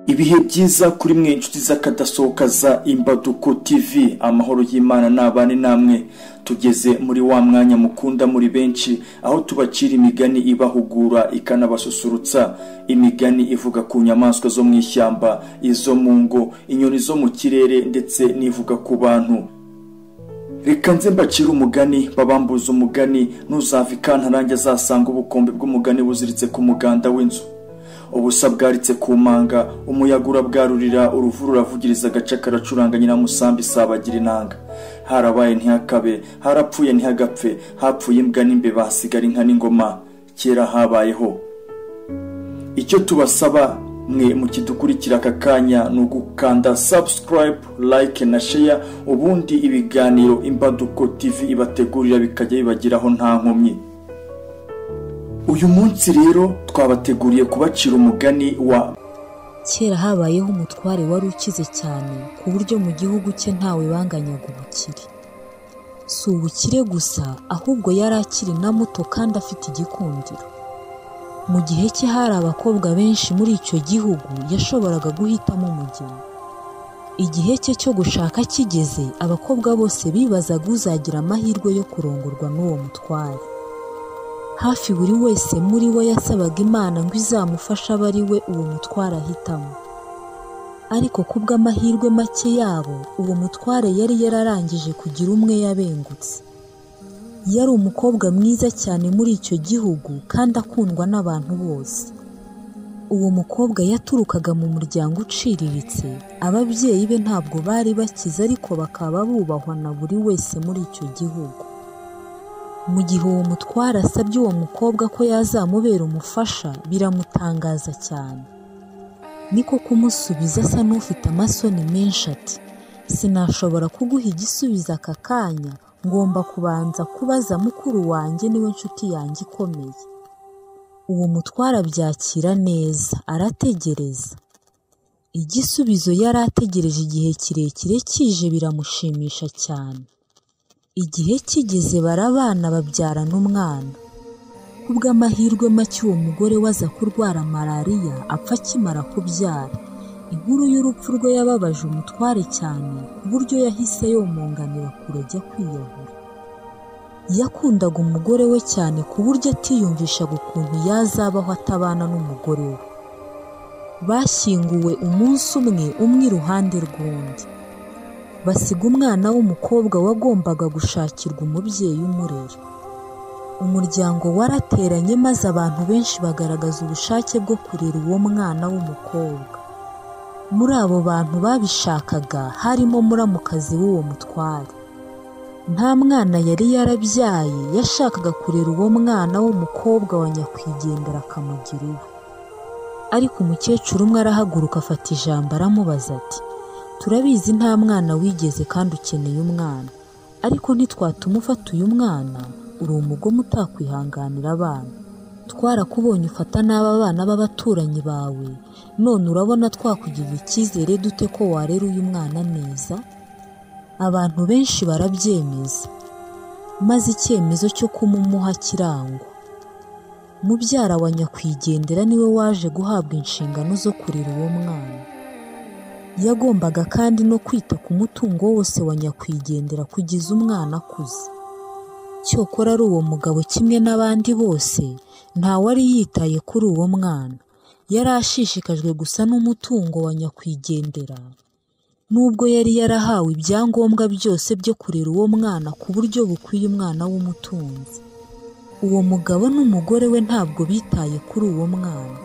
ibihe byiza kuri mwe inshuti z'akadasohoka za imbaduko tv amahoro y'imana n'abane namwe tugeze muri wa mwanya mukunda muri benshi aho tubacira imigani ibahugura ikanabasusurutsa imigani ivuga ku nyamaswa zo mu ishyamba izo mu ngo inyoni zo mu kirere ndetse n'ivuga ku bantu reka nze mbacire umugani babambuza umugani ntuzava ikantarange azasanga ubukombe bw'umugani buziritse ku muganda w'inzu ubusa bwaritse ku manga umuyaga urabwarurira uruvu ruravugiriza agace karacuranga nyiramusambi isabagira inanga harabaye ntihakabe harapfuye ntihagapfe hapfuye imbwa n'imbeba hasigara inka n'ingoma kera habayeho icyo tubasaba mwe mu kidukurikira aka kanya ni ugukanda subscribe like na share ubundi ibiganiro imbaduko tv ibategurira bikajya bibageraho nta nkomyi uyu munsi rero twabateguriye kubacira umugani wa kera habayeho umutware wari ukize cyane ku buryo mu gihugu cye ntawe banganyaga ubukire si ubukire gusa ahubwo yari akiri na muto kandi afite igikundiro mu gihe cye hari abakobwa benshi muri icyo gihugu yashoboraga guhitamo umugeni igihe cye cyo gushaka kigeze abakobwa bose bibazaga uzagira amahirwe yo kurongorwa n'uwo mutware hafi buri wese muri we yasabaga imana ngo izamufashe abe ari we uwo mutware ahitamo ariko ku bw'amahirwe make yabo uwo mutware yari yararangije kugira umwe yabengutse yari umukobwa mwiza cyane muri icyo gihugu kandi akundwa n'abantu bose uwo mukobwa yaturukaga mu muryango uciriritse ababyeyi be ntabwo bari bakize ariko bakaba bubahwa na buri wese muri icyo gihugu mu gihe uwo mutwara asabye uwo mukobwa ko yazamubera umufasha biramutangaza cyane niko kumusubiza asa n'ufite amasoni menshi ati sinashobora kuguha igisubizo aka kanya ngomba kubanza kubaza mukuru wanjye niwe nshuti yanjye ikomeye uwo mutwara abyakira neza arategereza igisubizo yari ategereje igihe kirekire kije biramushimisha cyane igihe kigeze barabana babyarana umwana ku bw'amahirwe make uwo mugore waza kurwara malariya apfa akimara kubyara inkuru y'urupfu rwe yababaje umutware cyane ku buryo yahise yomunganira kure ajya kwiyahura yakundaga umugore we cyane ku buryo atiyumvishaga ukuntu yazabaho atabana n'umugore we bashyinguwe umunsi umwe umwe iruhande rw'undi basiga umwana w'umukobwa wagombaga gushakirwa umubyeyi umurera umuryango warateranye maze abantu benshi bagaragaza ubushake bwo kurera uwo mwana w'umukobwa muri abo bantu babishakaga harimo muramukazi w'uwo mutware nta mwana yari yarabyaye yashakaga kurera uwo mwana w'umukobwa wa nyakwigendera akamugira uwe ariko umukecuru umwe arahaguruka afata ijambo aramubaza ati turabizi nta mwana wigeze kandi ukeneye umwana ariko ntitwatuma ufata uyu mwana uri umugome utakwihanganira abana twarakubonye ufata n'aba bana b'abaturanyi bawe none urabona twakugirira icyizere dute ko warera uyu mwana neza abantu benshi barabyemeza maze icyemezo cyo kumumuha kirangwa mubyara wa nyakwigendera niwe waje guhabwa inshingano zo kurera uwo mwana yagombaga kandi no kwita ku mutungo wose wa nyakwigendera kugeza umwana akuze cyokora ari uwo mugabo kimwe n'abandi bose ntawari yitaye kuri uwo mwana yari ashishikajwe gusa n'umutungo wa nyakwigendera nubwo yari yarahawe ibyangombwa byose byo kurera uwo mwana ku buryo bukwiye umwana w'umutunzi uwo mugabo n'umugore we ntabwo bitaye kuri uwo mwana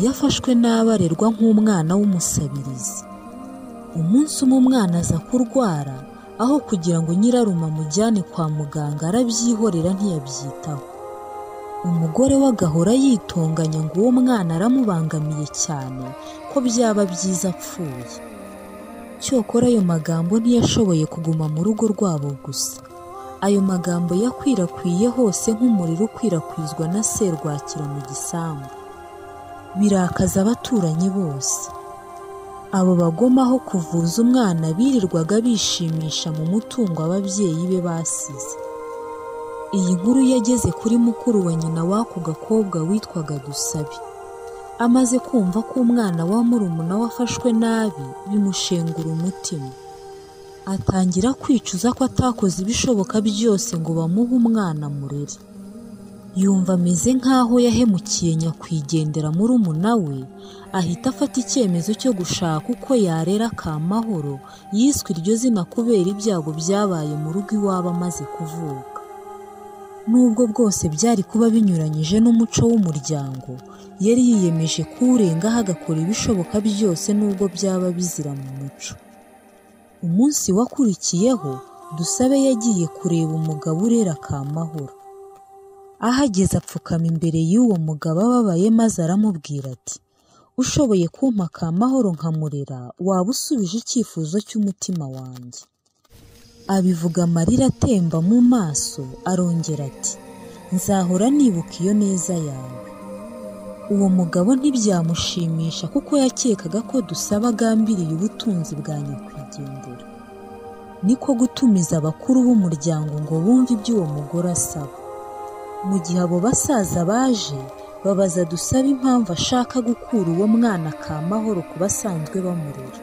yafashwe n'abarerwa nk'umwana w'umusabirizi umunsi umwe umwana aza kurwara aho kugira ngo nyiraruma amujyane kwa muganga arabyihorera ntiyabyitaho umugore we agahora yitonganya ngo uwo mwana aramubangamiye cyane ko byaba byiza apfuye cyokora ayo magambo ntiyashoboye kuguma mu rugo rwabo gusa ayo magambo yakwirakwiye hose nk'umuriro ukwirakwizwa na serwakira mu gisambu birakaza abaturanyi bose abo bagomaho kuvuza umwana birirwaga bishimisha mu mutungo ababyeyi be basize iyi nkuru yageze kuri mukuru wa nyina w'ako gakobwa witwaga dusabe amaze kumva ko umwana wa murumuna we afashwe nabi bimushengura umutima atangira kwicuza ko atakoze ibishoboka byose ngo bamuhe umwana murere yumva ameze nk'aho yahemukiye nyakwigendera murumuna we ahita afata icyemezo cyo gushaka uko yarera kamahoro yiswe iryo zina kubera ibyago byabaye mu rugo iwabo amaze kuvuka nubwo bwose byari kuba binyuranyije n'umuco w'umuryango yari yiyemeje kuwurengaho agakora ibishoboka byose nubwo byaba bizira mu muco umunsi wakurikiyeho dusabe yagiye kureba umugabo urera kamahoro ahageze apfukama imbere y'uwo mugabo ababaye maze aramubwira ati ushoboye kumpa kamahoro nkamurera waba usubije icyifuzo cy'umutima wanjye abivuga amarira atemba mu maso arongera ati nzahora nibuka iyo neza yawe uwo mugabo ntibyamushimisha kuko yakekaga ko dusaba agambiriye ubutunzi bwa nyakwigendera niko gutumiza abakuru b'umuryango ngo bumve ibyo uwo mugore asaba mu gihe abo basaza baje babaza dusabe impamvu ashaka gukura uwo mwana ka mahoro ku basanzwe bamurera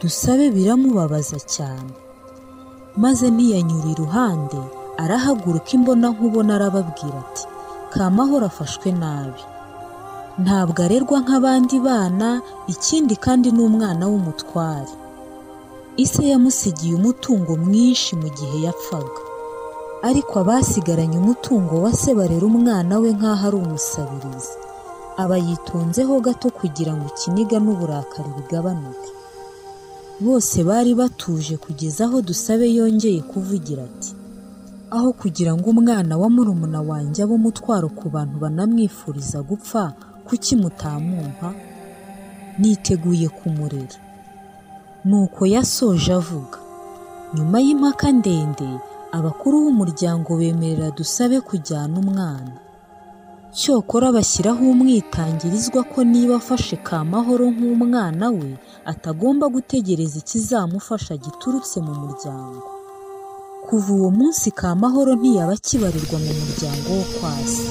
dusabe biramubabaza cyane maze ntiyanyura iruhande arahaguruka imbona nkubona arababwira ati kamahoro afashwe nabi ntabwo arerwa nk'abandi bana ikindi kandi ni umwana w'umutware ise yamusigiye umutungo mwinshi mu gihe yapfaga ariko abasigaranye umutungo wa se barera umwana we nk'aho ari umusabirizi aba yitonzeho gato kugira ngo ikiniga n'uburakari bigabanuke bose bari batuje kugeza aho dusabe yongeye kuvugira ati aho kugira ngo umwana wa murumuna wanjye abe umutwaro ku bantu banamwifuriza gupfa kuki mutamumpa niteguye kumurera nuko yasoje avuga nyuma y'impaka ndende abakuru b'umuryango bemerera dusabe kujyana umwana cyokora bashyiraho umwitangirizwa ko niba afashe kamahoro nk'umwana we atagomba gutegereza ikizamufasha giturutse mu muryango kuva uwo munsi kamahoro ntiyaba akibarirwa mu muryango wo kwasi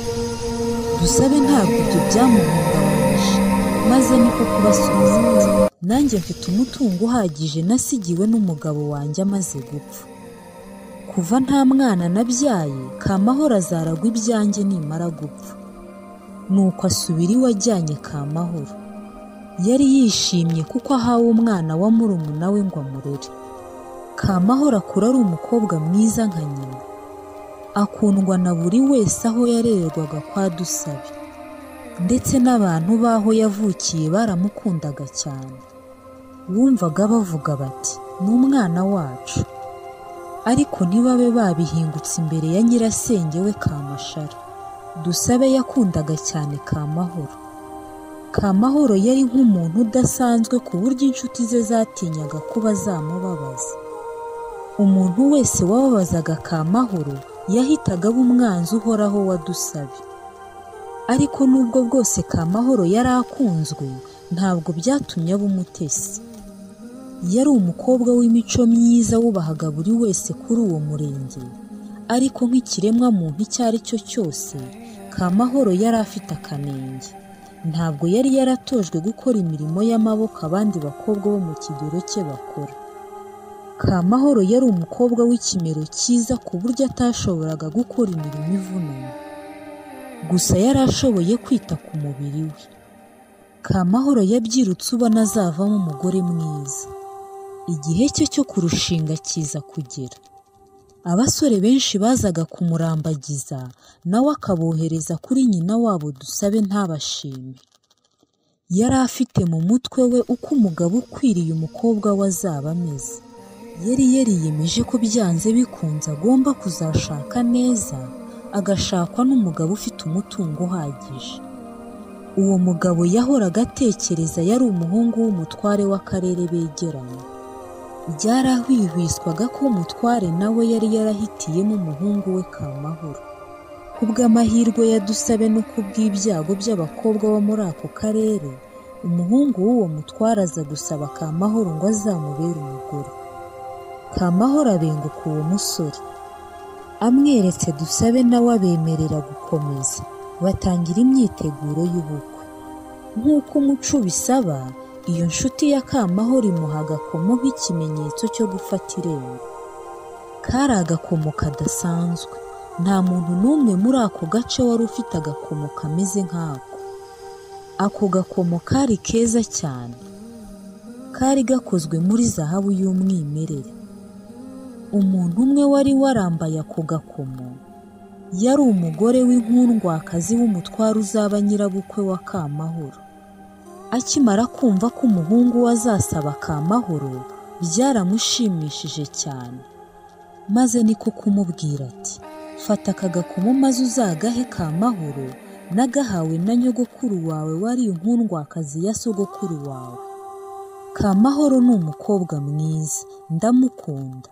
dusabe ntabwo ibyo byamuhungabanyije maze niko kubasubiza ati nanjye mfite umutungo uhagije nasigiwe n'umugabo wanjye amaze gupfa kuva nta mwana nabyaye kamahoro azaragwa ibyanjye nimara gupfa nuko asubira iwe ajyanye kamahoro yari yishimye kuko ahawe umwana wa murumuna we ngo amurere kamahoro akura ari umukobwa mwiza nka nyina akundwa na buri wese aho yarererwaga kwa dusabe ndetse n'abantu b'aho yavukiye baramukundaga cyane wumvaga bavuga bati ni umwana wacu ariko ntibabe babihingutse imbere ya nyirasenge we kamashara dusabe yakundaga cyane kamahoro kamahoro yari nk'umuntu udasanzwe ku buryo inshuti ze zatinyaga kuba zamubabaza umuntu wese wababazaga kamahoro yahitaga aba umwanzi uhoraho wa dusabe ariko nubwo bwose kamahoro yari akunzwe ntabwo byatumye aba umutesi yari umukobwa w'imico myiza wubahaga buri wese kuri uwo murenge ariko nk'ikiremwa muntu icyo ari cyo cyose kamahoro yari afite akanenge ntabwo yari yaratojwe gukora imirimo y'amaboko abandi bakobwa bo mu kigero cye bakora kamahoro yari umukobwa w'ikimero cyiza ku buryo atashoboraga gukora imirimo ivunanye gusa yari ashoboye kwita ku mubiri we kamahoro yabyirutse ubona azavamo umugore mwiza igihe cye cyo kurushinga kiza kugera abasore benshi bazaga kumurambagiza nawe akabohereza kuri nyina wabo dusabe ntabashime yari afite mu mutwe we uko umugabo ukwiriye umukobwa we azaba ameze yari yariyemeje ko byanze bikunze agomba kuzashaka neza agashakwa n'umugabo ufite umutungo uhagije uwo mugabo yahoraga atekereza yari umuhungu w'umutware w'akarere begeranye byarahwihwiswaga ko umutware nawe yari yarahitiyemo umuhungu we kamahoro kubw'amahirwe yadusabe no kubw'ibyago by'abakobwa bo muri ako karere umuhungu w'uwo mutware aza gusaba kamahoro ngo azamubere umugore kamahoro abenguka uwo musore amweretse dusabe nawe abemerera gukomeza batangira imyiteguro y'ubukwe nk'uko umuco ubisaba iyo nshuti ya kamahoro imuha agakomo nk'ikimenyetso cyo gufata irembo kari agakomo kadasanzwe nta muntu n'umwe muri ako gace wari ufite agakomo kameze nk'ako ako gakomo kari keza cyane kari gakozwe muri zahabu y'umwimerere umuntu umwe wari warambaye ako gakomo yari umugore w'inkundwakazi w'umutware uzaba nyirabukwe wa kamahoro akimara kumva ko umuhungu we azasaba kamahoro byaramushimishije cyane maze niko kumubwira ati fata aka gakomo maze uzagahe kamahoro n'agahawe na nyogokuru wawe wari inkundwakazi ya sogokuru wawe kamahoro ni umukobwa mwiza ndamukunda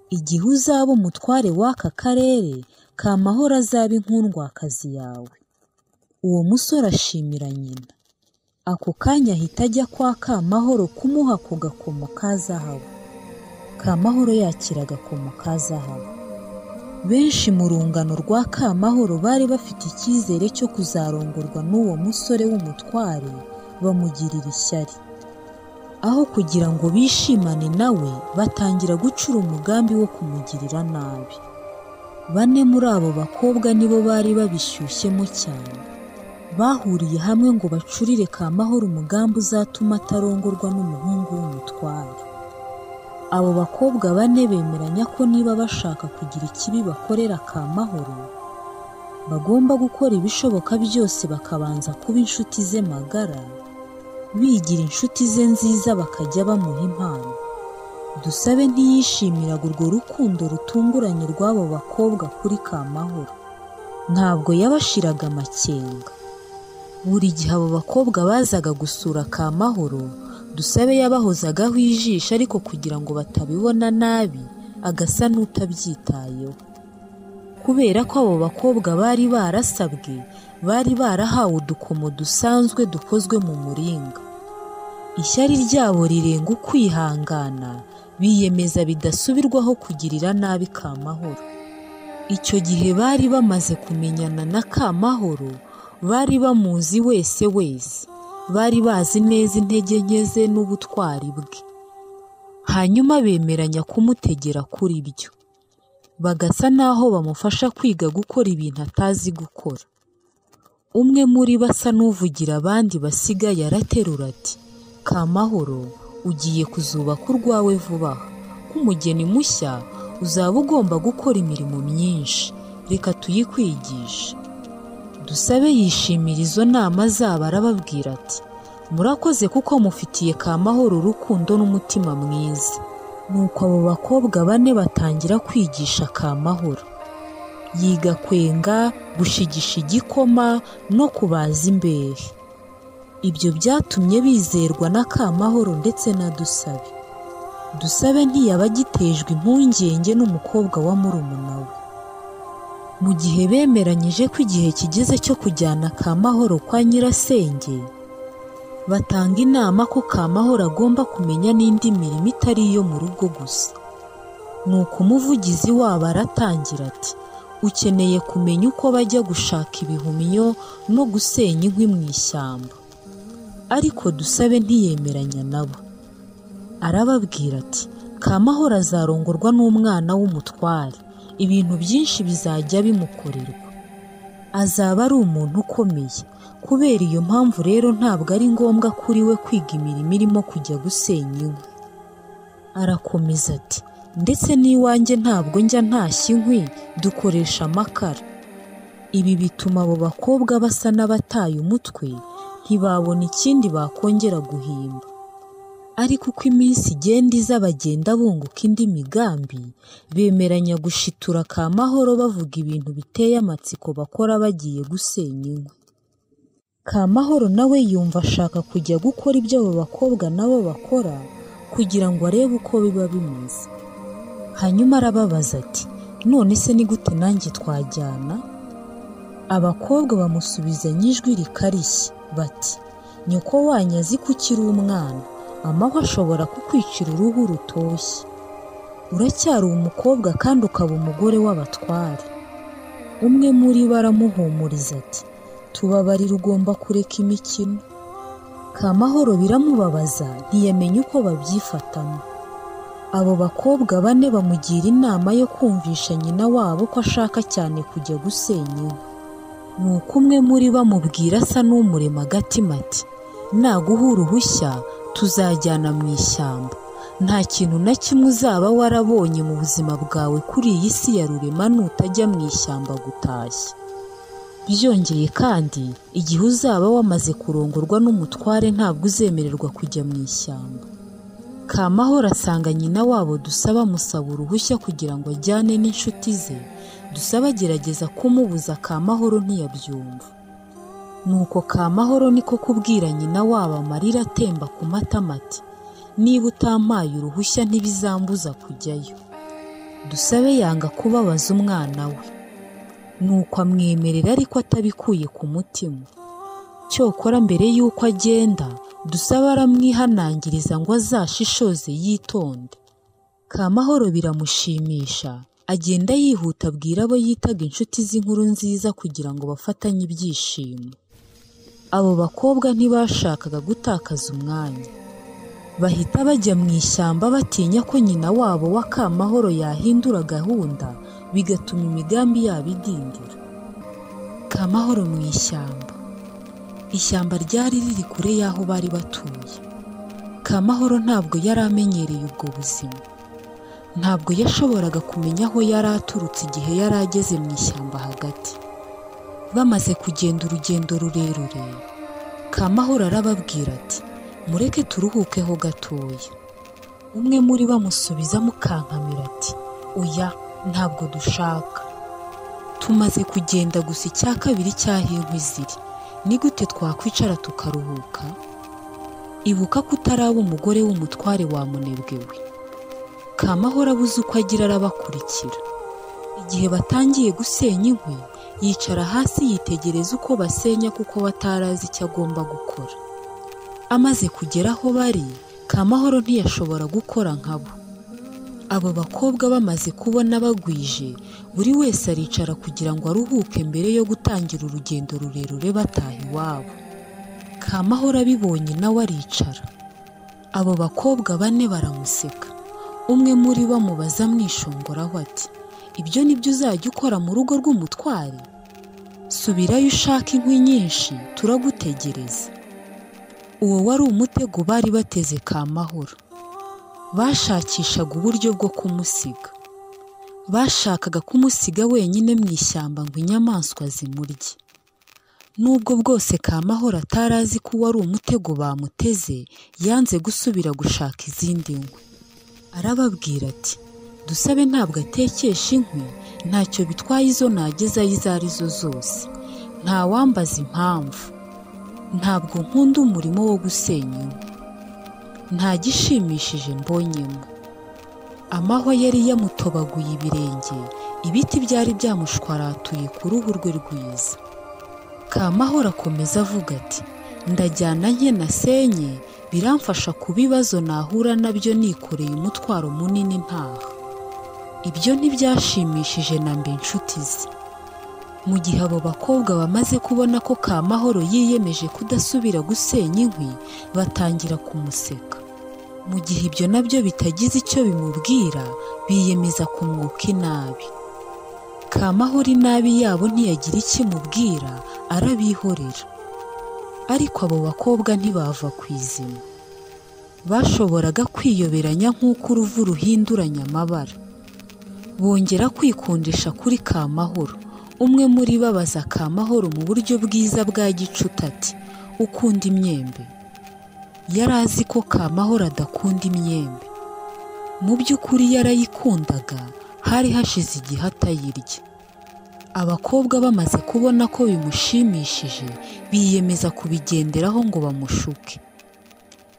igihe uzaba umutware w'aka karere kamahoro azaba inkundwakazi yawe uwo musore ashimira nyina ako kanya ahita ajya kwa kamahoro kumuha ku gakomo ka zahabu kamahoro yakira agakomo ka zahabu benshi mu rungano rwa kamahoro bari bafite icyizere cyo kuzarongorwa n'uwo musore w'umutware bamugirira ishyari aho kugira ngo bishimane nawe batangira gucura umugambi wo kumugirira nabi bane muri abo bakobwa nibo bari babishyushyemo cyane bahuriye hamwe ngo bacurire kamahoro umugambi uzatuma atarongorwa n'umuhungu w'umutware abo bakobwa bane bemeranya ko niba bashaka kugira ikibi bakorera kamahoro bagomba gukora ibishoboka byose bakabanza kuba inshuti ze magara bigira inshuti ze nziza bakajya bamuha impano dusabe ntiyishimiraga urwo rukundo rutunguranye rw'abo bakobwa kuri kamahoro ntabwo yabashiraga amakenga buri gihe abo bakobwa bazaga gusura kamahoro dusabe yabahozagaho ijisho ariko kugira ngo batabibona nabi agasa n'utabyitayeho kubera ko abo bakobwa bari barasabwe bari barahawe udukomo dusanzwe dukozwe mu muringa ishyari ryabo rirenga ukwihangana biyemeza bidasubirwaho kugirira nabi kamahoro icyo gihe bari bamaze kumenyana na kamahoro bari bamuzi wese wese bari bazi neza intege nke ze n'ubutwari bwe hanyuma bemeranya kumutegera kuri byo bagasa n'aho bamufasha kwiga gukora ibintu atazi gukora umwe muri bo asa n'uvugira abandi basigaye araterura ati kamahoro ugiye kuzubaka urwawe vuba aha nk'umugeni mushya uzaba ugomba gukora imirimo myinshi reka tuyikwigishe dusabe yishimira izo nama zabo arababwira ati murakoze kuko mufitiye kamahoro urukundo n'umutima mwiza nuko abo bakobwa bane batangira kwigisha kamahoro yiga kwenga gushigisha igikoma no kubaza imbehe ibyo byatumye bizerwa na kamahoro ndetse na dusabe dusabe ntiyaba agitejwe impungenge n'umukobwa wa murumuna we mu gihe bemeranyije ko igihe kigeze cyo kujyana kamahoro kwa nyirasenge batanga inama ko kamahoro agomba kumenya n'indi mirimo itari iyo mu rugo gusa nuko umuvugizi wabo aratangira ati ukeneye kumenya uko bajya gushaka ibihumyo no gusenya inkwi mu ishyamba ariko dusabe ntiyemeranya nabo arababwira ati kamahoro azarongorwa n'umwana w'umutware ibintu byinshi bizajya bimukorerwa azaba ari umuntu ukomeye kubera iyo mpamvu rero ntabwo ari ngombwa kuri we kwiga imirimo irimo kujya gusenya inkwi arakomeza ati ndetse n'iwanjye ntabwo njya ntashya inkwi dukoresha amakara ibi bituma abo bakobwa basa n'abataye umutwe ntibabona ikindi bakongera guhimba ariko uko iminsi igenda iza bagenda bunguka indi migambi bemeranya gushitura ka mahoro bavuga ibintu biteye amatsiko bakora bagiye gusenya inkwi kamahoro nawe yumva ashaka kujya gukora ibyo abo bakobwa nabo bakora kugira ngo arebe uko biba bimeze hanyuma arababaza ati none se ni gute nanjye twajyana abakobwa bamusubizanya ijwi rikarishye bati nyoko wanyu azi ko ukiri umwana amahwa ashobora kukwicira uruhu rutoshye uracyari umukobwa kandi ukaba umugore w'abatware umwe muri bo aramuhumuriza ati tubabarire ugomba kureka imikino kamahoro biramubabaza ntiyamenya uko babyifatamo abo bakobwa bane bamugira inama yo kumvisha nyina wabo ko ashaka cyane kujya gusenya iwe ni uko umwe muri bamubwira asa n'umurema agatima ati naguha uruhushya tuzajyana mu ishyamba nta kintu na kimwe uzaba warabonye mu buzima bwawe kuri iyi si ya rurema nutajya mu ishyamba gutashya byongeye kandi igihe uzaba wamaze kurongorwa n'umutware ntabwo uzemererwa kujya mu ishyamba kamahoro asanga nyina wabo dusaba amusaba uruhushya kugira ngo ajyane n'inshuti ze dusaba agerageza kumubuza kamahoro ntiyabyumva nuko kamahoro niko kubwira nyina wabo amarira atemba ku matama ati niba utampaye uruhushya ntibizambuza kujyayo dusabe yanga kubabaza umwana we nuko amwemerera ariko atabikuye ku mutima cyokora mbere y'uko agenda dusabe aramwihanangiriza ngo azashishoze yitonde kamahoro biramushimisha agenda yihuta abwira abo yitaga inshuti z'inkuru nziza kugira ngo bafatanye ibyishimo abo bakobwa ntibashakaga gutakaza umwanya bahita bajya mu ishyamba batinya ko nyina wabo wa kamahoro yahindura gahunda bigatuma imigambi yabo idindira kamahoro mu ishyamba ishyamba ryari riri kure y'aho bari batuye kamahoro ntabwo yari amenyereye ubwo buzima ntabwo yashoboraga kumenya aho yari aturutse igihe yari ageze mu ishyamba hagati bamaze kugenda urugendo rurerure kamahoro arababwira ati mureke turuhukeho gatoya umwe muri bamusubiza mukankamira ati oya ntabwo dushaka tumaze kugenda gusa icya kabiri cy'aho inkwi ziri ni gute twakwicara tukaruhuka ibuka ko utaraba umugore w'umutware wamunebwe we kamahoro abuze uko agira arabakurikira igihe batangiye gusenya inkwi yicara hasi yitegereza uko basenya kuko we atarazi icyo agomba gukora amaze kugera aho bari kamahoro ntiyashobora gukora nkabo abo bakobwa bamaze kubona bagwije buri wese aricara kugira ngo aruhuke mbere yo gutangira urugendo rurerure bataha iwabo kamahoro abibonye nawe aricara abo bakobwa bane baramuseka umwe muri bo amubaza amwishongoraho ati ibyo ni byo uzajya ukora mu rugo rw'umutware subirayo ushaka inkwi nyinshi turagutegereza uwo wari umutego bari bateze kamahoro bashakishaga uburyo bwo kumusiga bashakaga kumusiga wenyine mu ishyamba ngo inyamaswa zimurye nubwo bwose kamahoro atari azi ko wari umutego bamuteze yanze gusubira gushaka izindi nkwi arababwira ati dusabe ntabwo atekesha inkwi ntacyo bitwaye izo nagezayo izo ari zo zose ntawambaza impamvu ntabwo nkunda umurimo wo gusenya inkwi nta gishimishije mbonyemo amahwa yari yamutobaguye ibirenge ibiti byari byamushwaratuye ku ruhu rwe rwiza kamahoro akomeza avuga ati ndajyana nke nasenye biramfasha ku bibazo nahura nabyo nikoreye umutwaro munini ntaha ibyo ntibyashimishije na mbe inshuti ze mu gihe abo bakobwa bamaze kubona ko kamahoro yiyemeje kudasubira gusenya inkwi batangira kumuseka mu gihe ibyo nabyo bitagize icyo bimubwira biyemeza kumwuka inabi kamahoro inabi yabo ntiyagira icyo imubwira arabihorera ariko abo bakobwa ntibava ku izima bashoboraga kwiyoberanya nk'uko uruvu ruhinduranya amabara bongera kwikundisha kuri kamahoro umwe muri bo abaza kamahoro mu buryo bwiza bwa gicuti ati ukunda imyembe yari azi ko kamahoro adakunda imyembe mu by'ukuri yarayikundaga hari hashize igihe atayirya abakobwa bamaze kubona ko bimushimishije biyemeza kubigenderaho ngo bamushuke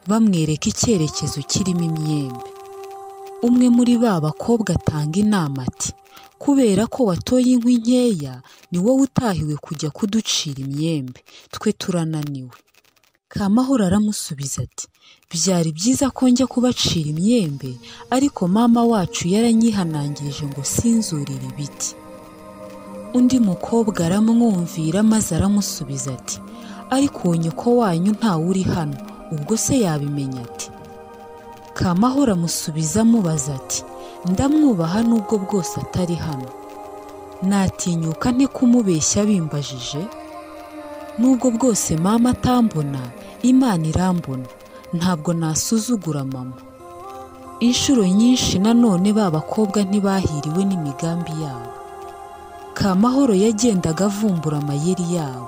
bamwereka icyerekezo kirimo imyembe umwe muri ba bakobwa atanga inama ati kubera ko watoye inkwi nkeya ni wowe utahiwe kujya kuducira imyembe twe turananiwe kamahoro aramusubiza ati byari byiza ko njya kubacira imyembe ariko mama wacu yaranyihanangirije ngo sinzurire ibiti undi mukobwa aramwumvira maze aramusubiza ati ariko uwo nyoko wanyu ntawe uri hano ubwo se yabimenya ati kamahoro amusubiza amubaza ati ndamwubaha nubwo bwose atari hano natinyuka nte kumubeshya bimbajije nubwo bwose mama atambona imana irambona ntabwo nasuzugura mama inshuro nyinshi nanone ba bakobwa ntibahiriwe n'imigambi yabo kamahoro yagendaga avumbura amayeri yabo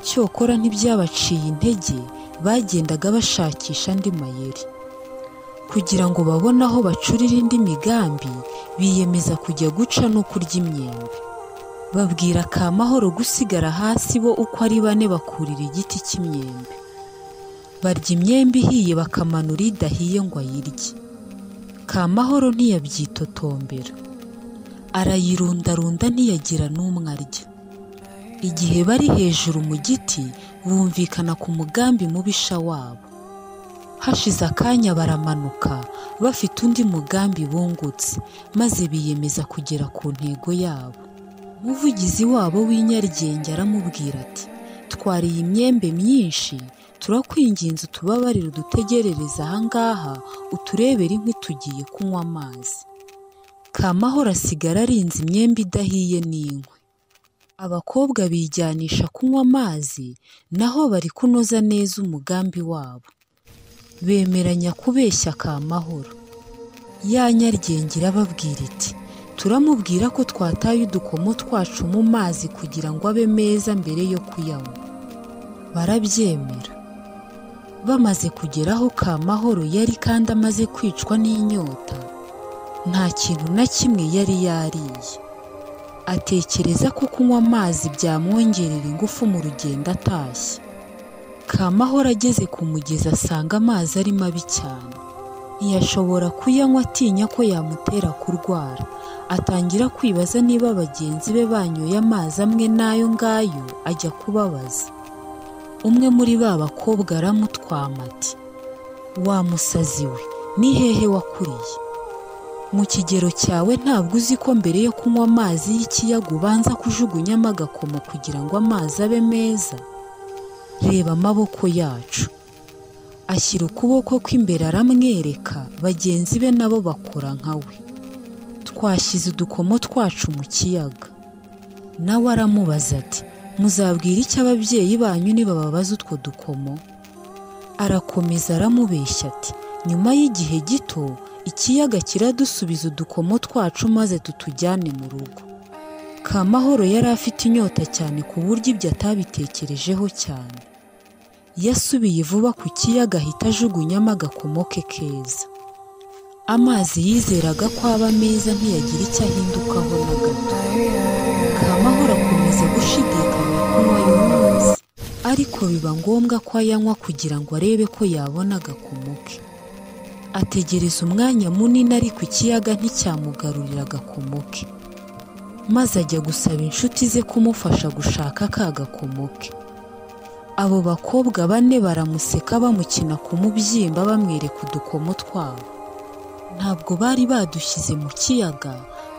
cyokora ntibyabaciye intege bagendaga bashakisha andi mayeri kugira ngo babone aho bacurira indi migambi biyemeza kujya guca no kurya imyembe babwira kamahoro gusigara hasi bo uko ari bane bakurira igiti cy'imyembe barya imyembe ihiye bakamanura idahiye ngo ayirye kamahoro ntiyabyitotombera arayirundarunda ntiyagira n'umwe arya igihe bari hejuru mu giti bumvikana ku mugambi mubisha wabo hashize akanya baramanuka bafite undi mugambi bungutse maze biyemeza kugera ku ntego yabo umuvugizi wabo w'inyaryenge aramubwira ati twariye imyembe myinshi turakwinginze utubabarire udutegerereze ahangaha uturebere inkwi tugiye kunywa amazi kamahoro asigara arinze imyembe idahiye n'inkwi abakobwa bijyanisha kunywa amazi naho bari kunoza neza umugambi wabo bemeranya kubeshya kamahoro ya nyaryenge irababwira iti turamubwira ko twataye udukomo twacu mu mazi kugira ngo abe meza mbere yo kuyanywa barabyemera bamaze kugera aho kamahoro yari kandi amaze kwicwa n'inyota nta kintu na kimwe yari yariye atekereza ko kunywa amazi byamwongerera ingufu mu rugendo atashye kamahoro ageze ku mugezi asanga amazi ari mabi cyane ntiyashobora kuyanywa atinya ko yamutera kurwara atangira kwibaza niba bagenzi be banyoye amazi amwe n'ayo ngayo ajya kubabaza umwe muri ba bakobwa aramutwama ati wa musazi we ni hehe wakuriye mu kigero cyawe ntabwo uzi ko mbere yo kunywa amazi y'ikiyaga ubanza kujugunyamo agakomo kugira ngo amazi abe meza reba amaboko yacu ashyira ukuboko kw'imbere aramwereka bagenzi be nabo bakora nka we twashyize udukomo twacu mu kiyaga nawe aramubaza ati muzabwira icyo ababyeyi banyu nibababaza utwo dukomo arakomeza aramubeshya ati nyuma y'igihe gito ikiyaga kiradusubiza udukomo twacu maze tutujyane mu rugo kamahoro yari afite inyota cyane ku buryo ibyo atabitekerejeho cyane yasubiye vuba ku kiyaga ahita ajugunyamo agakomo ke keza amazi yizeraga ko aba meza ntiyagira icyo ahindukaho na gato kamahoro akomeza gushidikanya kunywa ayo mazi ariko biba ngombwa ko ayanywa kugira ngo arebe ko yabona agakomo ke ategereza umwanya munini ariko ikiyaga nticyamugarurira agakomo ke maze ajya gusaba inshuti ze kumufasha gushaka ka gakomo ke abo bakobwa bane baramuseka bamukina ku mubyimba bamwereka udukomo twabo ntabwo bari badushyize mu kiyaga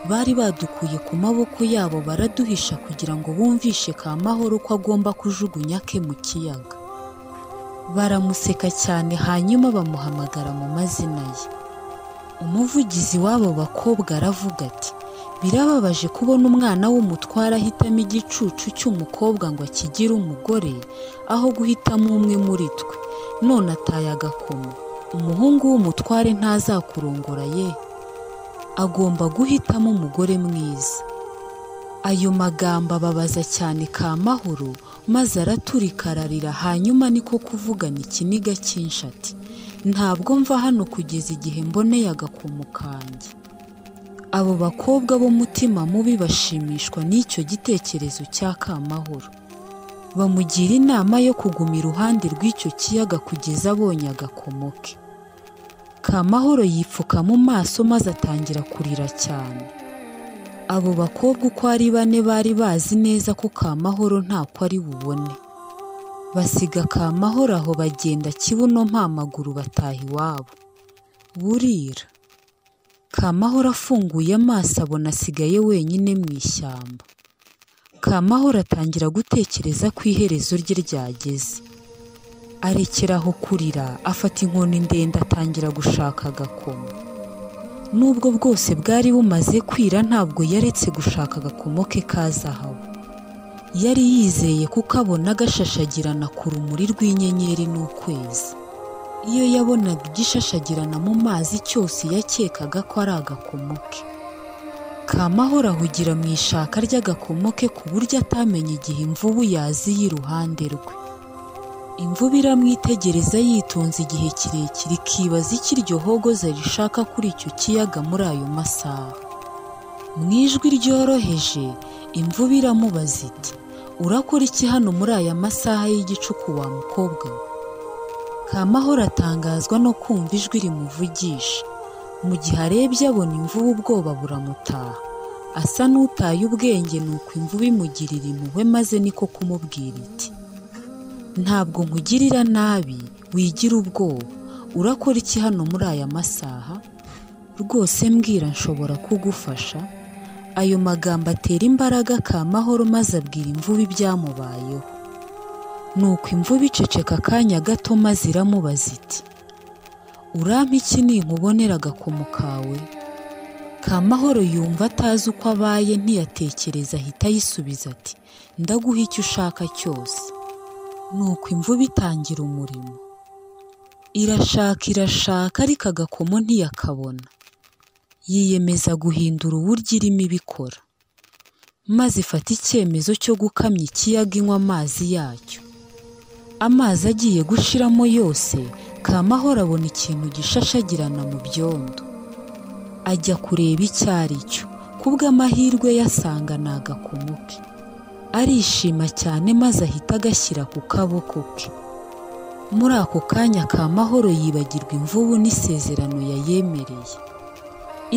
bari badukuye ku maboko yabo baraduhisha kugira ngo bumvishe kamahoro ko agomba kujugunya ke mu kiyaga baramuseka cyane hanyuma bamuhamagara mu mazina ye umuvugizi w'abo bakobwa aravuga ati birababaje kubona umwana w'umutware ahitamo igicucu cy'umukobwa ngo akigire umugore aho guhitamo umwe muri twe none ataye agakomo umuhungu w'umutware ntazakurongora ye agomba guhitamo umugore mwiza ayo magambo ababaza cyane kamahoro maze araturika ararira hanyuma niko kuvugana ikiniga cyinshi ati ntabwo mva hano kugeza igihe mboneye agakomo kanjye abo bakobwa b'umutima mubi bashimishwa n'icyo gitekerezo cya kamahoro bamugira inama yo kuguma iruhande rw'icyo kiyaga kugeza abonye agakomo ke kamahoro yipfuka mu maso maze atangira kurira cyane abo bakobwa uko ari bane bari bazi neza ko kamahoro ntako ari bubone basiga kamahoro aho bagenda kibuno mpamaguru bataha iwabo burira kamahoro afunguye amaso abona asigaye wenyine mu ishyamba kamahoro atangira gutekereza ko iherezo rye ryageze arekeraho kurira afata inkoni ndende atangira gushaka agakomo nubwo bwose bwari bumaze kwira ntabwo yaretse gushaka agakomo ke ka zahabu yari yizeye kukabona gashashagirana ku rumuri rw'inyenyeri n'ukwezi iyo yabonaga igishashagirana mu mazi cyose yakekaga ko ari agakomo ke kamahoro ahugira mu ishaka ry'agakomo ke ku buryo atamenya igihe imvubu yaziye iruhande rwe imvubu iramwitegereza yitonze igihe kirekire ikibaza icyo iryo hogoza rishaka kuri icyo kiyaga muri ayo masaha mu ijwi ryoroheje imvubu iramubaza iti urakora iki hano muri aya masaha y'igicuku wa mukobwa we kamahoro atangazwa no kumva ijwi rimuvugisha mu gihe arebye abona imvubu ubwoba buramutaha asa n'utaye ubwenge ni uko imvubu imugirira impuhwe maze niko kumubwira iti ntabwo nkugirira nabi wigira ubwoba urakora iki hano muri aya masaha rwose mbwira nshobora kugufasha ayo magambo atera imbaraga kamahoro maze abwira imvubu ibyamubayeho nuko imvubu iceceka akanya gato maze iramubaza iti urampa iki ninkubonera agakomo kawe kamahoro yumva atazi uko abaye ntiyatekereza ahita ayisubiza ati ndaguha icyo ushaka cyose nuko imvubu itangira umurimo irashaka irashaka ariko agakomo ntiyakabona yiyemeza guhindura uburyo irimo ibikora maze ifata icyemezo cyo gukamya ikiyaga inywa amazi yacyo amazi agiye gushiramo yose kamahoro abona ikintu gishashagirana mu byondo ajya kureba icyo ari cyo kubw'amahirwe yasanga ni agakomo ke arishima cyane maze ahita agashyira ku kaboko ke muri ako kanya kamahoro yibagirwa imvubu n'isezerano yayemereye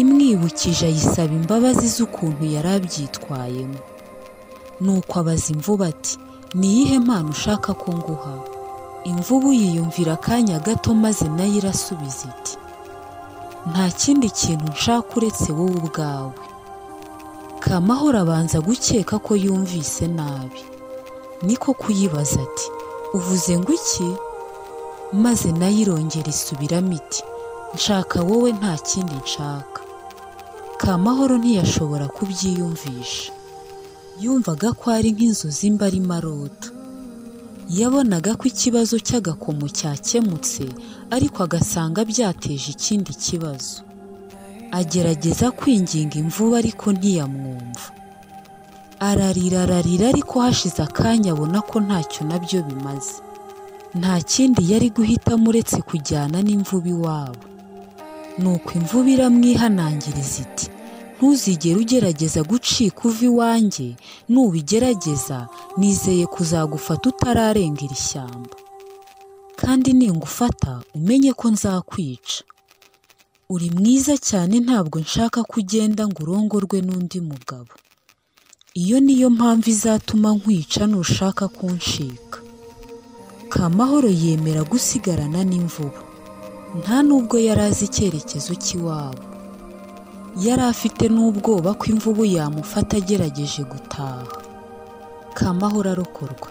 imwibukije ayisaba imbabazi z'ukuntu yari abyitwayemo nuko abaza imvubu ati niyihe mpano ushaka ko nguha imvubu yiyumvira akanya gato maze nayo irasubiza iti nta kindi kintu nshaka uretse wowe ubwawe kamahoro abanza gukeka ko yumvise nabi niko kuyibaza ati uvuze ngo iki maze nayo irongera isubiramo iti nshaka wowe nta kindi nshaka kamahoro ntiyashobora kubyiyumvisha yumvaga ko ari nk'inzozi mba arimo arota yabonaga ko ikibazo cy'agakomo cyakemutse ariko agasanga byateje ikindi kibazo agerageza kwinginga imvubu ariko ntiyamwumva ararira ararira ariko hashize akanya abona ko ntacyo nabyo bimaze nta kindi yari guhitamo uretse kujyana n'imvubu iwabo nuko imvubu iramwihanangiriza iti ntuzigere ugerageza gucika uva iwanjye nubigerageza nizeye kuzagufata utararenga iri shyamba kandi ningufata umenye ko nzakwica uri mwiza cyane ntabwo nshaka ko ugenda ngo urongorwe n'undi mugabo iyo niyo mpamvu izatuma nkwica nushaka kunshika kamahoro yemera gusigarana n'imvubu nta nubwo yari azi icyerekezo cy'iwabo yari afite n'ubwoba ko imvubu yamufata agerageje gutaha kamahoro arokorwa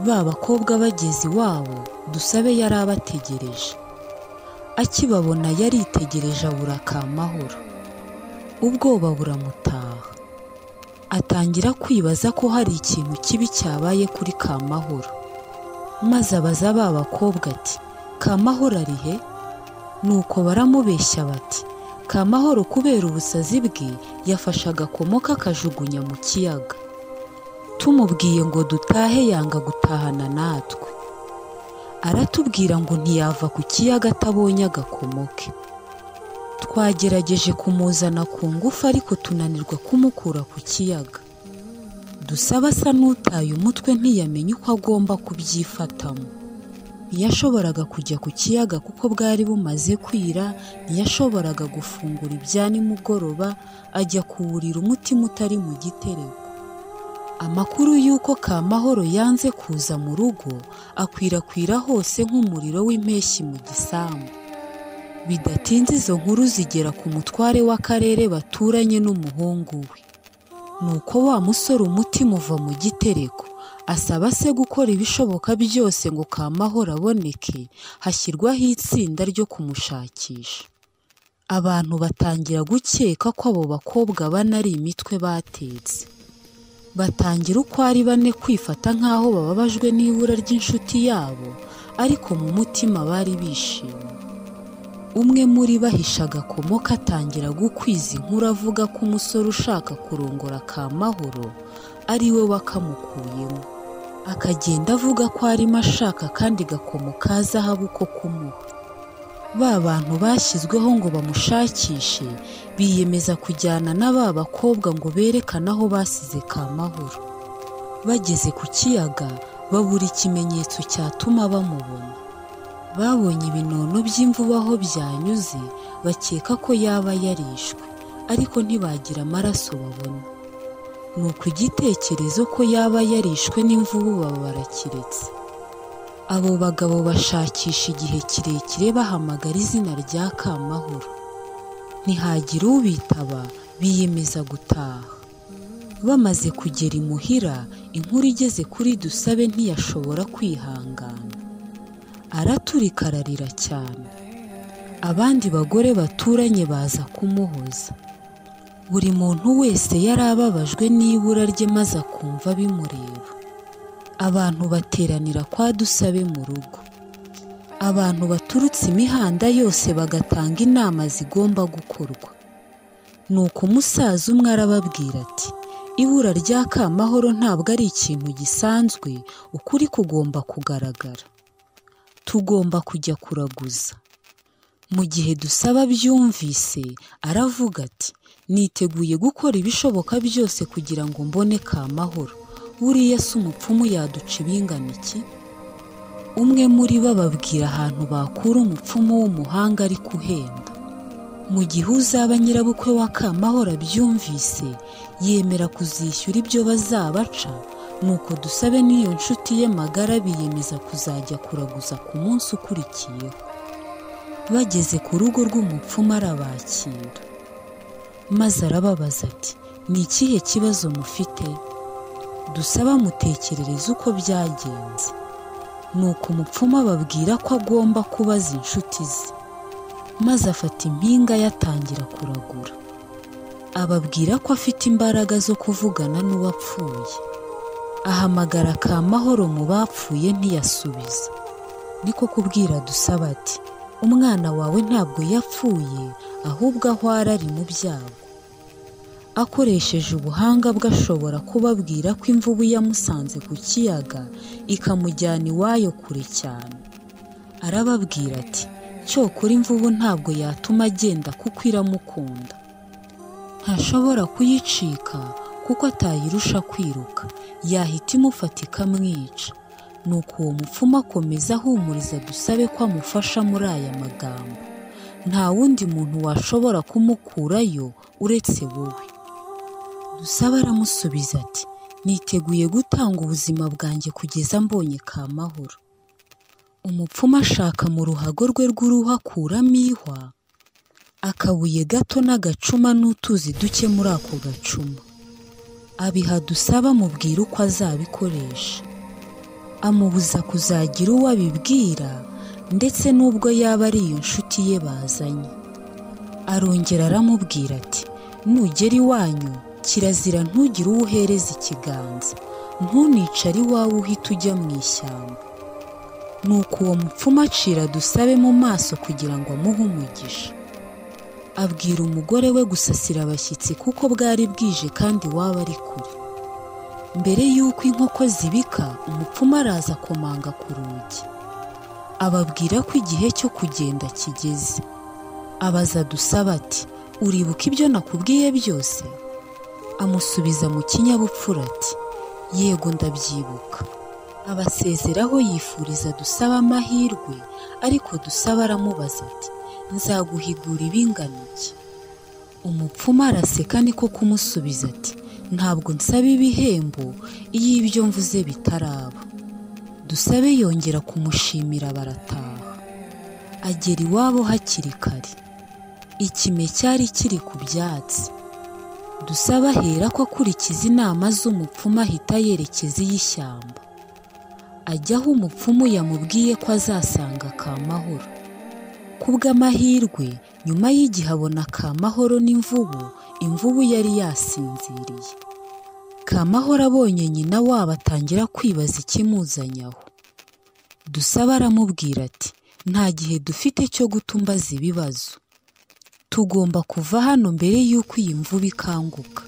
ba bakobwa bageze iwabo dusabe yari abategereje akibabona yaritegereje abura kamahoro ubwoba buramutaha atangira kwibaza ko hari ikintu kibi cyabaye kuri kamahoro maze abaza ba bakobwa ati kamahoro arihe nuko baramubeshya bati kamahoro kubera ubusazi bwe yafashe agakomo kakajugunya mu kiyaga tumubwiye ngo dutahe yanga gutahana natwe aratubwira ngo ntiyava ku kiyaga atabonye agakomo ke twagerageje kumuzana ku ngufu ariko tunanirwa kumukura ku kiyaga dusaba asa n'utaye umutwe ntiyamenye uko agomba kubyifatamo ntiyashoboraga kujya ku kiyaga kuko bwari bumaze kwira ntiyashoboraga gufungura ibya nimugoroba ajya kuwurira umutima utari mu gitereko amakuru y'uko kamahoro yanze kuza mu rugo akwirakwira hose nk'umuriro w'impeshyi mu gisambu bidatinze izo nkuru zigera ku mutware w'akarere baturanye n'umuhungu we nuko wa musore umutima uva mu gitereko asaba se gukora ibishoboka byose ngo kamahoro aboneke hashyirwaho itsinda ryo kumushakisha abantu batangira gukeka ko abo bakobwa bane ari imitwe batetse batangira uko ari bane kwifata nk'aho bababajwe n'ibura ry'inshuti yabo ariko mu mutima bari bishimye umwe muri bo ahisha agakomo katangira gukwiza inkuru avuga ko umusore ushaka kurongora ka mahoro ari we wakamukuyemo akagenda avuga ko arimo ashaka kandi gakomo ka zahabu ko kumuha ba bantu bashyizweho ngo bamushakishe biyemeza kujyana na ba bakobwa ngo berekane aho basize ka mahoro bageze ku kiyaga babura ikimenyetso cyatuma bamubona babonye ibinono by'imvubu aho byanyuze bakeka ko yaba yarishwe ariko ntibagira amaraso babona ni igitekerezo ko yaba yarishwe n'imvubu baba barakiretse abo bagabo bashakisha igihe kirekire bahamagara izina rya kamahoro ntihagira ubitaba biyemeza gutaha bamaze kugera imuhira inkuru igeze kuri dusabe ntiyashobora kwihangana araturika ararira cyane abandi bagore baturanye baza kumuhoza buri muntu wese yari ababajwe n'ibura rye maze akumva bimureba abantu bateranira kwa dusabe mu rugo abantu baturutse imihanda yose bagatanga inama zigomba gukorwa nuko umusaza umwe arababwira ati ibura rya kamahoro ntabwo ari ikintu gisanzwe ukuri kugomba kugaragara tugomba kujya kuraguza mu gihe dusaba byumvise aravuga ati niteguye gukora ibishoboka byose kugira ngo mbone kamahoro buriya si umupfumu yaduca ibingana iki umwe muri bo babwira ahantu bakura umupfumu w'umuhanga ariko uhenda mu gihe uzaba nyirabukwe wa kamahoro abyumvise yemera kuzishyura ibyo bazabaca nuko dusabe n'iyo nshuti ye magara biyemeza kuzajya kuraguza ku munsi ukurikiyeho bageze ku rugo rw'umupfumu arabakira maze arababaza ati ni ikihe kibazo mufite dusaba mutekerereze uko byagenze nuko umupfumu ababwira ko agomba kubaza inshuti ze maze afata impinga yatangira kuragura ababwira ko afite imbaraga zo kuvugana n'uwapfuye ahamagara ka mahoro mu bapfuye ntiyasubiza niko kubwira dusaba ati umwana wawe ntabwo yapfuye ahubwo aho ari mu byago akoresheje ubuhanga bwe ashobora kubabwira ko imvubu yamusanze ku kiyaga ikamujyana iwayo kure cyane arababwira ati cyokora imvubu ntabwo yatuma agenda kuko iramukunda ntashobora kuyicika kuko atayirusha kwiruka yahita imufata ikamwica nuko uwo mupfumu akomeza ahumuriza dusabe ko amufasha muri aya magambo nta wundi muntu washobora kumukurayo uretse wowe dusaba aramusubiza ati niteguye gutanga ubuzima bwanjye kugeza mbonye ka mahoro umupfumu ashaka mu ruhago rwe rw'uruhu akuramo ihwa akabuye gato n'agacuma n'utuzi duke muri ako gacuma abiha dusaba amubwira uko azabikoresha amubuza kuzagira uwo abibwira ndetse n'ubwo yaba ari iyo nshuti ye bazanye arongera aramubwira ati nugera iwanyu kirazira ntugire uwo uhereza ikiganza ntunicare iwawe uhita ujya mu ishyamba nuko uwo mupfumu acira dusabe mu maso kugira ngo amuhe umugisha abwira umugore we gusasira abashyitsi kuko bwari bwije kandi waba ari kure mbere y'uko inkoko zibika umupfumu araza akomanga ku rugi ababwira ko igihe cyo kugenda kigeze abaza dusaba ati uribuka ibyo nakubwiye byose amusubiza mu kinyabupfura ati yego ndabyibuka abasezeraho yifuriza dusaba amahirwe ariko dusaba aramubaza ati nzaguhigura ibingana iki umupfumu araseka niko kumusubiza ati ntabwo nsaba ibihembo iyo ibyo mvuze bitaraba dusabe yongera kumushimira barataha agera iwabo hakiri kare ikime cyari kiri ku byatsi dusaba ahera ko akurikiza inama z'umupfumu ahita yerekeza iy'ishyamba ajya aho umupfumu yamubwiye ko azasanga kamahoro kubw'amahirwe nyuma y'igihe abona kamahoro n'imvubu imvubu yari yasinziriye kamahoro abonye nyina wabo atangira kwibaza ikimuzanye aho dusaba aramubwira ati nta gihe dufite cyo gutumbaza ibibazo tugomba kuva hano mbere y'uko iyi mvubu ikanguka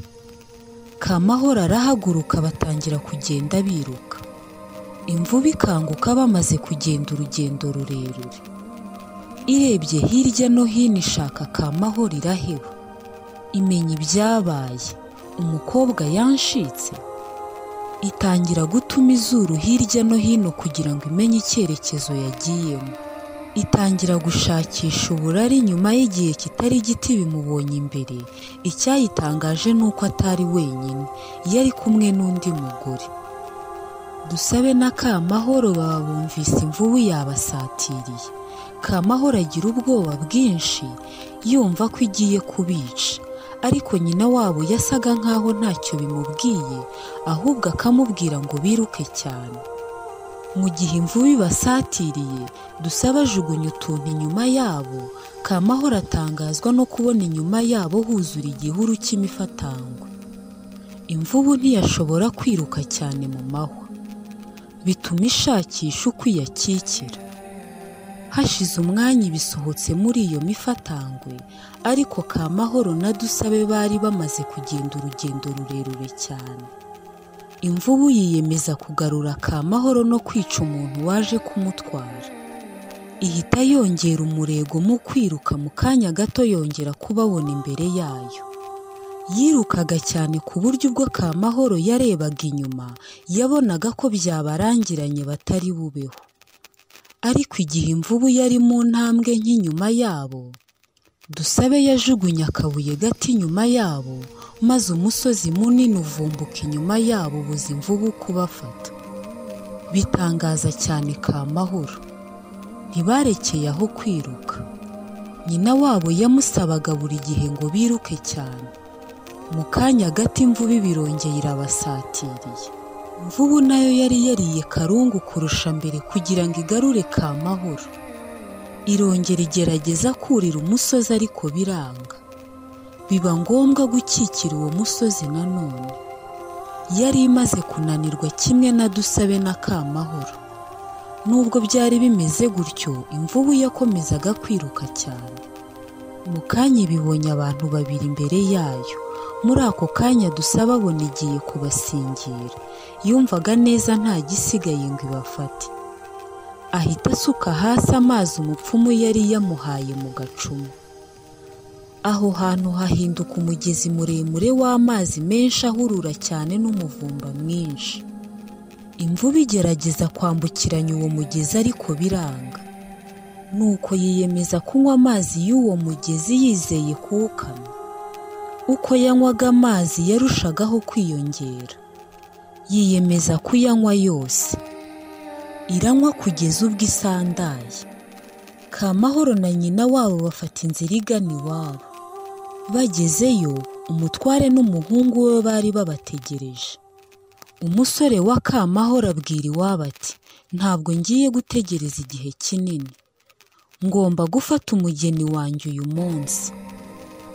kamahoro arahaguruka batangira kugenda biruka imvubu ikanguka bamaze kugenda urugendo rurerure irebye hirya no hino ishaka kamahoro iraheba imenya ibyabaye umukobwa yanshitse itangira gutuma izuru hirya no hino kugira ngo imenye icyerekezo yagiyemo itangira gushakisha uburari nyuma y'igihe kitari giti bimubonye imbere icyayitangaje ni uko atari wenyine yari kumwe n'undi mugore dusabe na kamahoro baba bumvise imvubu yabasatiriye kamahoro agira ubwoba bwinshi yumva ko igiye kubica ariko nyina wabo yasaga nkaho ntacyo bimubwiye ahubwo akamubwira ngo biruke cyane mu gihe imvubu ibasatiriye dusaba ajugunya utuntu inyuma yabo kamahoro atangazwa no kubona inyuma yabo huzura igihuru cy'imifatangwe imvubu ntiyashobora kwiruka cyane mu mahwa bituma ishakisha uko iyakikira hashize umwanya ibisohotse muri iyo mifatangwe ariko kamahoro na dusabe bari bamaze kugenda urugendo rurerure cyane imvubu yiyemeza kugarura kamahoro no kwica umuntu waje kumutwara ihita yongera umurego mu kwiruka mu kanya gato yongera kubabona imbere yayo yirukaga cyane ku buryo ubwo kamahoro yarebaga inyuma yabonaga ko byabarangiranye batari bubeho ariko igihe imvubu yari mu ntambwe nk'inyuma yabo dusabe yajugunye akabuye gato inyuma yabo maze umusozi munini uvumbuka inyuma yabo ubuza imvubu kubafata bitangaza cyane kamahoro ntibarekeye aho kwiruka nyina wabo yamusabaga buri gihe ngo biruke cyane mu kanya gato imvubu ibirongeye irabasatiriye imvubu nayo yari yariye karungu kurusha mbere kugira ngo igarure kamahoro irongera igerageza kurira umusozi ariko biranga biba ngombwa gukikira uwo musozi nanone yari imaze kunanirwa kimwe na dusabe na kamahoro nubwo byari bimeze gutyo imvubu yakomezaga kwiruka cyane mu kanya ibibonye abantu babiri imbere yayo muri ako kanya dusaba abona igiye kubasingira yumvaga neza nta gisigaye ngo ibafate ahita asuka hasi amazi umupfumu yari yamuhaye mu gacumu aho hantu hahinduka umugezi muremure w'amazi menshi ahurura cyane n'umuvumba mwinshi imvubu igerageza kwambukiranya uwo mugezi ariko biranga nuko yiyemeza kunywa amazi y'uwo mugezi yizeye kuwukama uko yanywaga amazi yarushagaho kwiyongera yiyemeza kuyanywa yose iranywa kugeza ubwo isandaye kamahoro na nyina wabo bafata inzira igana iwabo bagezeyo umutware n'umuhungu we bari babategereje umusore wa kamahoro abwira iwabo ati ntabwo ngiye gutegereza igihe kinini ngomba gufata umugeni wanjye uyu munsi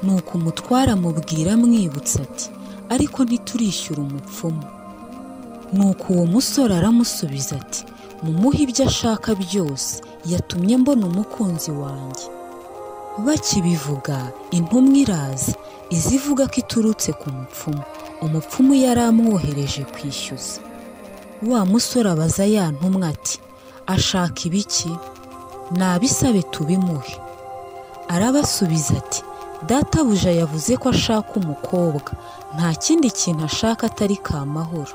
nuko umutware amubwira amwibutsa ati ariko ntiturishyura umupfumu nuko uwo musore aramusubiza ati mumuhe ibyo ashaka byose yatumye mbona umukunzi wanjye bakibivuga intumwa iraza izivuga ko iturutse ku mupfumu umupfumu yari amwohereje kwishyuza wa musore abaza ya ntumwa ati ashaka ibiki nabisabe tubimuhe arabasubiza ati databuja yavuze ko ashaka umukobwa nta kindi kintu ashaka atari kamahoro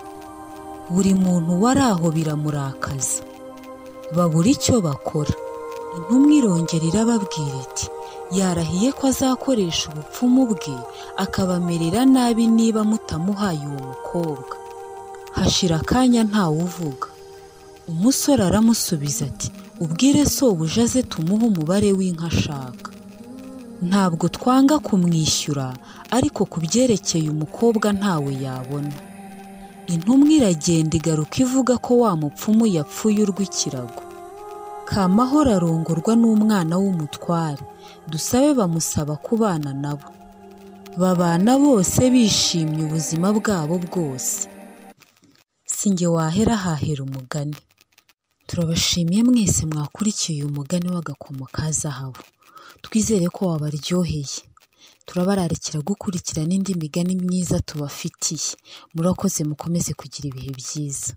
buri muntu wari aho biramurakaza babura icyo bakora intumwa irongera irababwira iti yarahiye ko azakoresha ubupfumu bwe akabamerera nabi niba mutamuhaye uwo mukobwa hashira akanya ntawe uvuga umusore aramusubiza ati ubwire sobuja aze tumuhe umubare w'inka ashaka ntabwo twanga kumwishyura ariko ku byerekeye umukobwa ntawe yabona intumwa iragenda igaruka ivuga ko wa mupfumu yapfuye urw'ikirago kamahoro arongorwa n'umwana w'umutware dusabe bamusaba kubana nabo babana bose bishimye ubuzima bwabo bwose si njye wahera hahera umugani turabashimiye mwese mwakurikiye uyu mugani w'agakomo ka zahabu twizere ko wabaryoheye turabararikira gukurikira n'indi migani myiza tubafitiye murakoze mukomeze kugira ibihe byiza